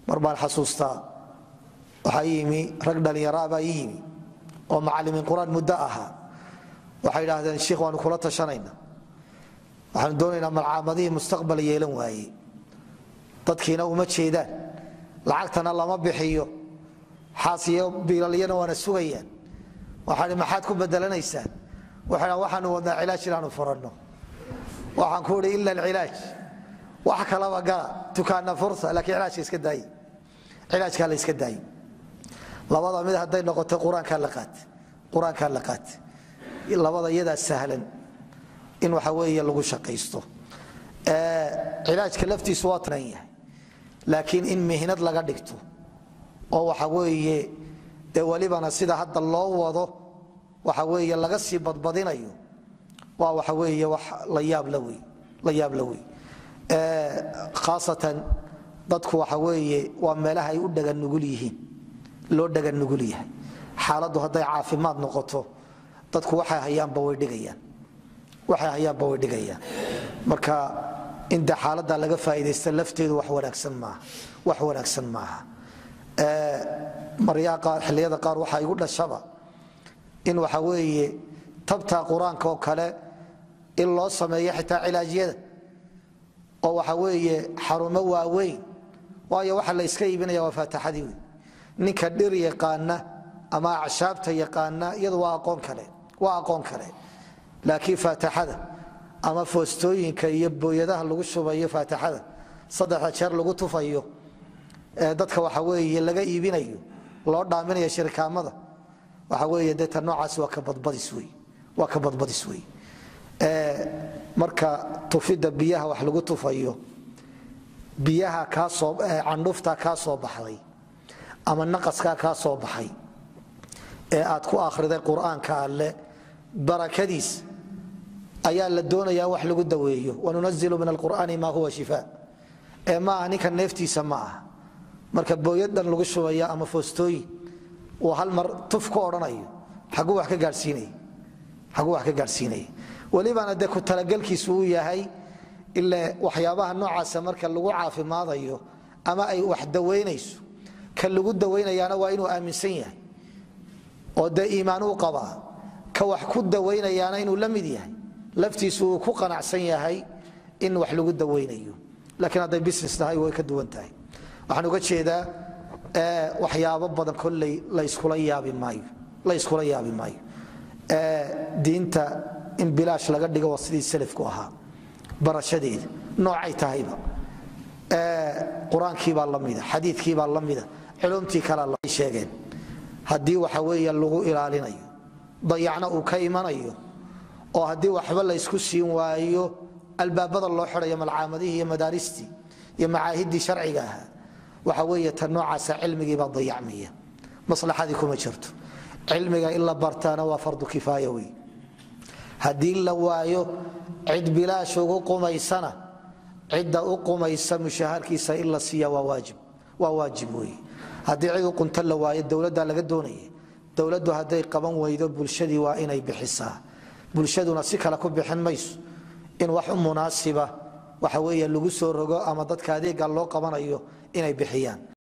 mar baan xasuustaa waxaa yimi rag dhallinyaraabaa ii yimi oo macalimiin qur-aan muddo ahaa waxay idhaahdeen shiikh waanu kula tashanayna waxaanu doonaynaa malcaamadihii mustaqbal yeelan waaye dadkiina uma jeedaan lacagtana lama bixiyo xaasiyo biilalyana waana sugayaan waxaan maxaad ku bedelanaysaan waxay waxaanu wadnaa cilaaj inaanu furanno waxaan ku idhi ila alcilaaj wax kalaba gala tukaana fursa laakiin cilaajka iska daaye cilaajkaa la iska daaye labada mid hadday noqoto qur-aankaa la qaate qur-aankaa la qaate labada iyadaa sahlan in waxa weeye lagu shaqaysto cilaajka laftiisu waa tanan yahay laakiin in mihnad laga dhigto oo waxa weeye dee welibana sida hadda loo wado waxa weeye laga sii badbadinayo waa waxa weeye wax la yaab la wey la yaab la wey khaasatan dadku waxa weeye waa meelaha ay u dhagan nugul yihiin loo dhagan nugul yahay xaaladdu hadday caafimaad noqoto dadku waxay hayaanba way dhigayaan waxay hayaanba way dhigayaan marka inta xaaladda laga faa'iidaysta lafteedu wax wanaagsan maaha wax wanaagsan maaha maryaa qaar xilliyada qaar waxaa igu dhashaba in waxa weeye tabta qur-aanka oo kale in loo sameeyo xitaa cilaajyada oo waxa weeye xarumo waaweyn waayo waxa la iska iibinaya waa faataxadii wey ninka dhir yaqaana ama acshaabta yaqaana iyadu waa aqoon kale waa aqoon kale laakiin faataxada ama foostooyinka iyo booyadaha lagu shubayo faataxada saddexda jeer lagu tufayo ee dadka waxa weeye laga iibinayo loo dhaaminayo shirkaamada waxa weeye dee ta noocaas waa ka badbadis wey waa ka badbadis wey marka tufidda biyaha wax lagu tufayo biyaha kaasoo candhufta kaa soo baxday ama naqaskaa kaa soo baxay ee aad ku akhriday qur-aanka alle barakadiis ayaa la doonayaa wax lagu daweeyo wanunazilu min alqur'aani maa huwa shifaa ee ma aha ninka neeftiisa ma aha marka booyaddan lagu shubaya ama foostooyin uu hal mar tuf ku odhanayo xaguu wax ka gaadhsiinaya xaguu wax ka gaadhsiinaya welibana dee ku talagelkiisu uu yahay ile waxyaabaha noocaasa marka lagu caafimaadayo ama ay wax dawaynayso ka lagu dawaynayaana waa inuu aaminsan yahay oo dee iimaan uu qabaa ka wax ku dawaynayaana inuu la mid yahay laftiisu uu ku qanacsan yahay in wax lagu dawaynayo laakiin hadday business tahay way ka duwan tahay waxaan uga jeedaa waxyaabo badan kolley layskula yaabi maayo layskula yaabi maayo diinta in bilaash laga dhigo waa sidii salafku ahaa barashadeeda noocay tahayba qur-aankiibaa lamida xadiikiibaa lamida culumtii kalea sheegeen haddii waxa weeye lagu ilaalinayo dayacna uu ka imanayo oo haddii waxba laysku siin waayo albaabada loo xidayo malcaamadihii iyo madaaristii iyo macaahidii sharciga ahaa waxa weeye ta noocaasa cilmigiibaa dayacmaya maslaxadii kuma jirto cilmiga in la bartaana waa fardu kifaaya wey haddii la waayo cid bilaash ugu qumaysana cidda u qumaysa mushaharkiisa in la siiya waa waajib wey haddii cid u qunto la waayo dowladda laga doonaya dowladdu hadday qaban weydo bulshadii waa inay bixisaa bulshaduna si kale ku bixin mayso in wax u munaasiba waxa weeye lagu soo rogo ama dadka adeega loo qabanayo inay bixiyaan